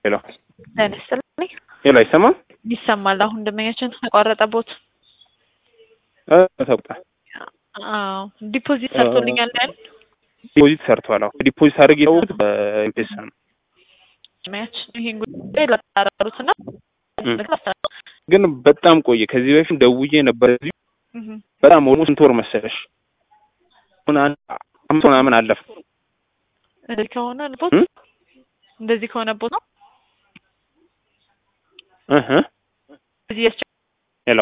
ሄሎ ጤና ይስጥልኝ። ሄሎ፣ አይሰማም? ይሰማል። አሁን ደንበኛችን ተቋረጠቦት። እ ተውጣ አዎ ዲፖዚት ሰርቶልኛል ያል ዲፖዚት ሰርቷል። አሁን ዲፖዚት አድርግ የሰውት በኤምፔሳ ነው። ደንበኛችን ይሄን ጉዳይ ላጣራሩትና ግን በጣም ቆየ። ከዚህ በፊት ደውዬ ነበር። እዚሁ በጣም ኦልሞስት ስንት ወር መሰለሽ? አሁን አንድ አምስት ምናምን አለፈ። እንደዚህ ከሆነ ቦት እንደዚህ ከሆነ ቦት ነው እህ እዚህ ያስቸ ሄሎ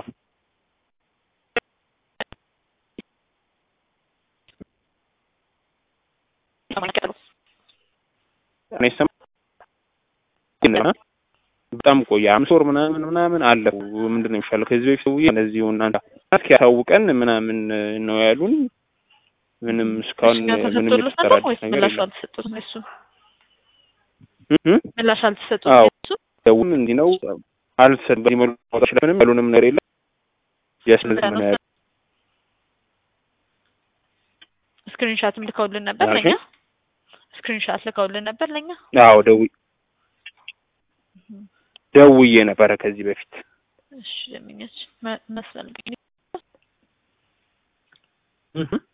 እኔ ሰማ ግን በጣም ቆየ። አምስት ወር ምናምን ምናምን አለፉ። ምንድን ነው የሚሻለው? ከዚህ በፊት ደውዬ እነዚሁ እናንተ እስኪ ያሳውቀን ምናምን ነው ያሉን። ምንም እስካሁን ምንም የተሰራ አዲስ ነገር ምላሽ የለም። አልተሰጡትም። እሱ እህ ምላሽ አልተሰጡትም። አዎ። እሱ ደውል እንዲህ ነው አልሰን በዚህ መልኩ ማውጣት ስለምንም ያሉንም ነገር የለም። ያስለዚህ ምን ያህል ስክሪንሻትም ልከውልን ነበር ኦኬ። ለኛ ስክሪንሻት ልከውልን ነበር ለኛ አዎ ደውዬ ደውዬ ነበረ ከዚህ በፊት እሺ ደምኛች መስላል እህ